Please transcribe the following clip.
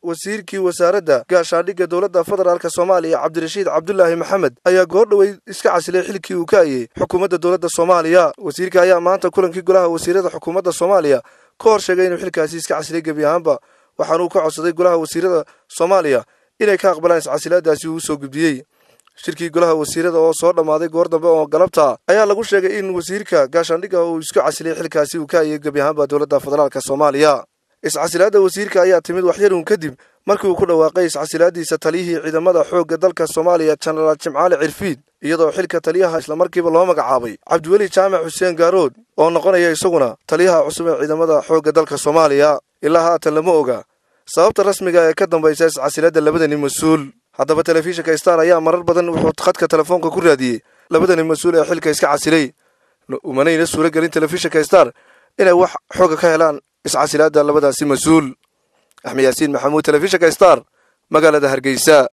wasiirkii wasaaradda gaashaandhigga dowladda federaalk soomaaliya cabdirashiid cabdulaahi maxamed ayaa goordhoweyd iska casilay xilkii uu ka ayey xukuumadda dowladda soomaaliya wasiirka ayaa maanta kulankii golaha wasiirada xukuumadda soomaaliya ka hor sheegay inuu xilkaasi iska casilay gebi ahaanba waxaanuu ka codsaday golaha wasiirada soomaaliya inay ka aqbalaan iscasilaadaasi uu usoo gudbiyey shirkii golaha wasiirada oo soo dhammaaday goor dambe oo galabta ayaa lagu sheegay in wasiirka gaashaandhigga uu isku casilay xilkaasi uu ka ayey gebi ahaanba dowladda federaalk soomaaliya iscasilaadda wasiirka ayaa timid waxyaruun kadib markii uu ku dhawaaqay iscasilaadiisa taliyihii ciidamada xoogga dalka soomaaliya jenaraal jimcaali cirfiid iyadoo xilka taliyaha islamarkiiba loo magacaabay cabdiweli jaamac xuseen gaarood oo noqonaya isaguna taliyaha cusub ee ciidamada xoogga dalka soomaaliya ilaa haatan lama oga sababta rasmiga ee ka dambaysa iscasilaadda labadani mas-uul haddaba telefishinka star ayaa marar badan wuxuu khadka telefoonka ku raadiyey labadani mas-uul ee xilka iska casilay umanayna suuro gelin telefishinka star inay wax xooga ka helaan iscasilaadda labadaasi mas-uul axmed yaasiin maxamuud telefishinka star magaalada hargeysa